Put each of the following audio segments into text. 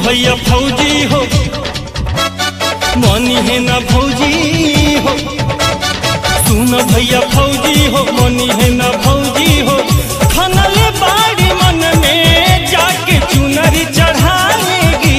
भैया फौजी हो मनी है ना फौजी हो सुन भैया फौजी हो मनी है ना फौजी हो खनले बाड़ी मन में जाके चुनरी चढ़ाएगी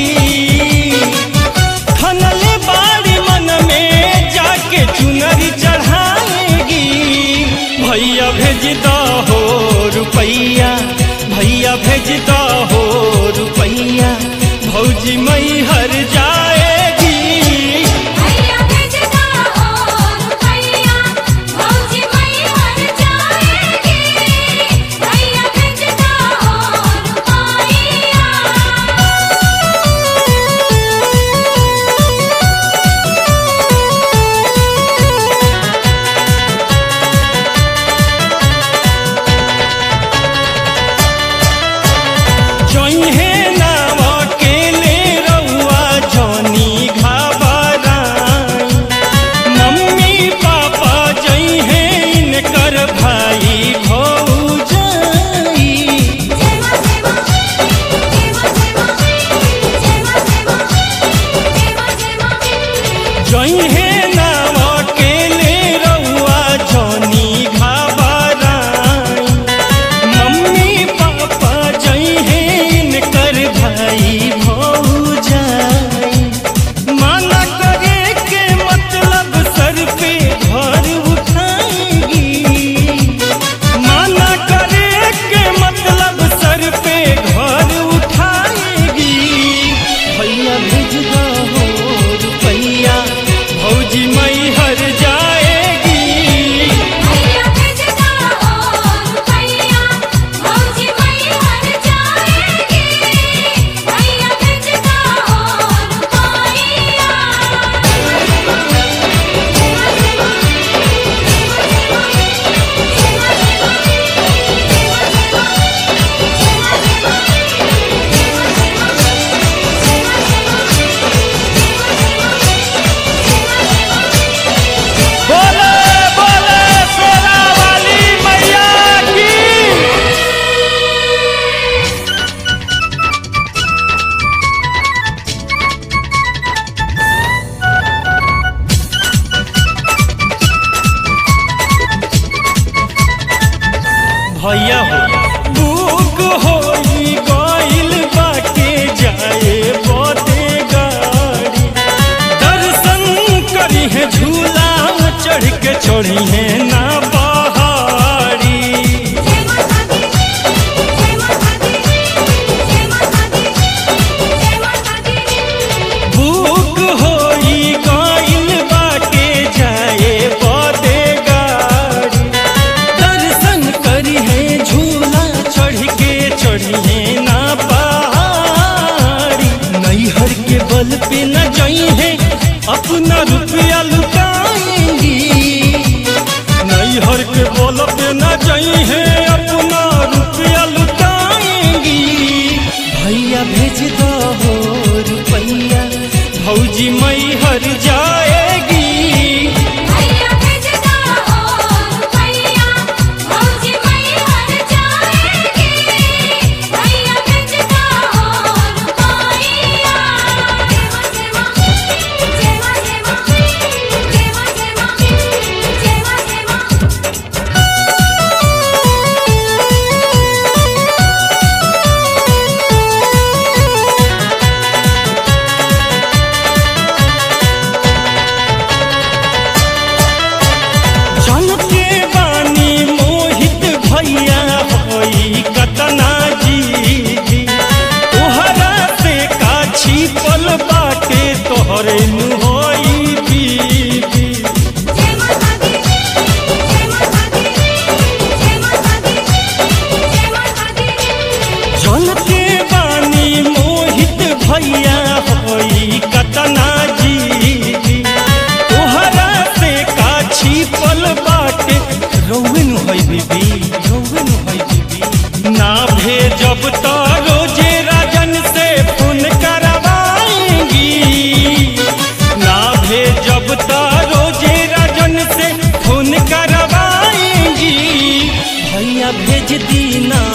खनले बाड़ी मन में जाके चुनरी चढ़ाएगी भैया भेज दो हो रुपैया भैया भेज दो हो रुपैया भौजी मई हर जाएगी भैया भेजता हो रुपैया भौजी मई हर जाएगी भैया भेजता हो रुपैया जइहे नाव अकेले रउआ जनी घबराई मम्मी पापा जइहे इनकर भाई भौजाई जेमा जेमा जेमा जेमा जेमा जेमा जेमा जइहे नाव अकेले रउआ जनी घबराई मम्मी पापा जइहे इनकर भाई भौजाई माना करे के मतलब सर पे घर उठाएगी माना करे के मतलब सर पे घर उठाएगी भैया भेज दो हो रुपैया भौजी मई हर जाएगी भैया भेजता हो रुपैया भौजी मई हर जाएगी भैया भेजता हो रुपैया बोले बोले सोना वाली मैया की भैया हो बुक होई गइल बाटे जाए बदे गाड़ी दर्शन करी है झूला चढ़ के चढ़ी है ना पहाड़ी जय माता दी जय माता दी जय माता दी जय माता दी बुक होई गइल बाटे जाए बदे गाड़ी दर्शन करी है झूला चढ़ के चढ़ी है ना पहाड़ी नैहर के बल पे न जाई है अपना रुपया लुटाएंगी नैहर के बल पे न जाई है अपना रुपया लुटाएंगी भैया भेज दो हो रुपैया भौजी मई हर जाएगी भैया भेजता हो रुपैया भौजी मई हर जाएगी भैया भेजता हो रुपैया जेमा जेमा जेमा जेमा जेमा जेमा जेमा जनते बानी मोहित भैया होई कतना जी तोहरा से का छिपल बाटे तोहरे नु होई बीबी जय माता दी जय माता दी जय माता दी जय माता दी जनते बानी मोहित भैया होई कतना जी तोहरा से का छिपल बाटे रौन होई बीबी रौन होई बीबी ना भेजब तो रोजे राजन से फोन करवाएंगी ना भेजब तो रोजे राजन से फोन करवाएंगी भैया भेज दी ना